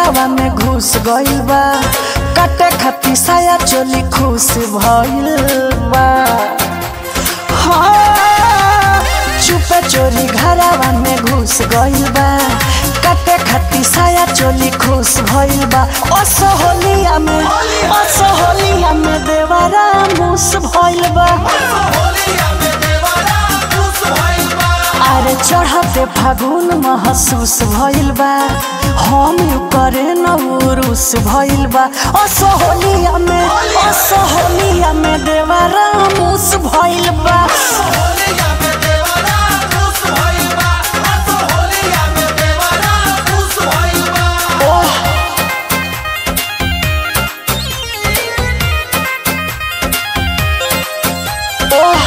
घरावा में घुस गइल बा काटे खातिर साया चोली खुश भइल बा हाँ, चुपे चोरी घरावा में घुस गइल बा काटे खातिर साया चोली खुश भइल बा असहोलिया में असहोलिया में देवरा मुस भइल बा अरे चढ़ते फागुन महसूस भइल बा हम यू करे न उरुस भइल बा असहोलिया में असहोलिया में देवरा मुस भइल बा ओह ओह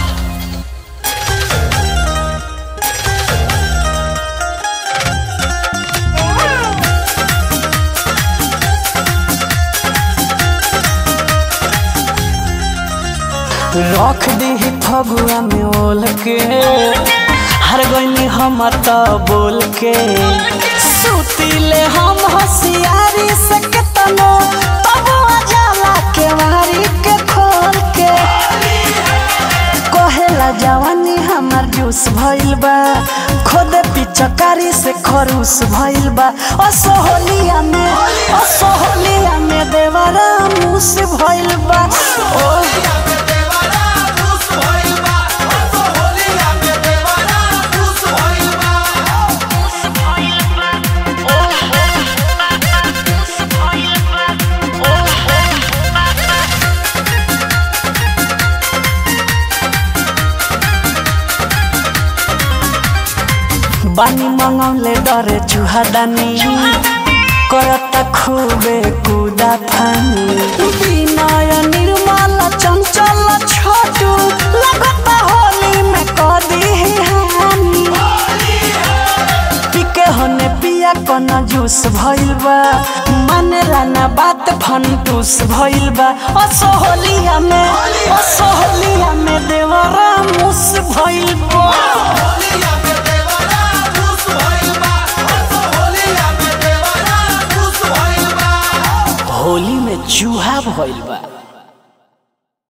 रख दी फगुआ में ओल के हर गईनी हम त बोल के सुतीले हम होशियारी से केतनो तब जाला के मारी के खोल के कहेला जवानी हमार जूस भइल बा खुद पिचकारी से खरूस भइल बा असहोलिया में असहोलिया में देवरा मुस भइल बा ओह बानी मंगौले डरे चुहादानी करता खूबे कुदा फानी विनय निर्मल चंचल छोटू लगता होली में कदी हानी पिके होने पिया कन जूस भइल बा मानेला ना बात फंटूस भइल बा असहोलिया में असहोलिया में देवरा मुस भइल बा होली में चूहा भइल बा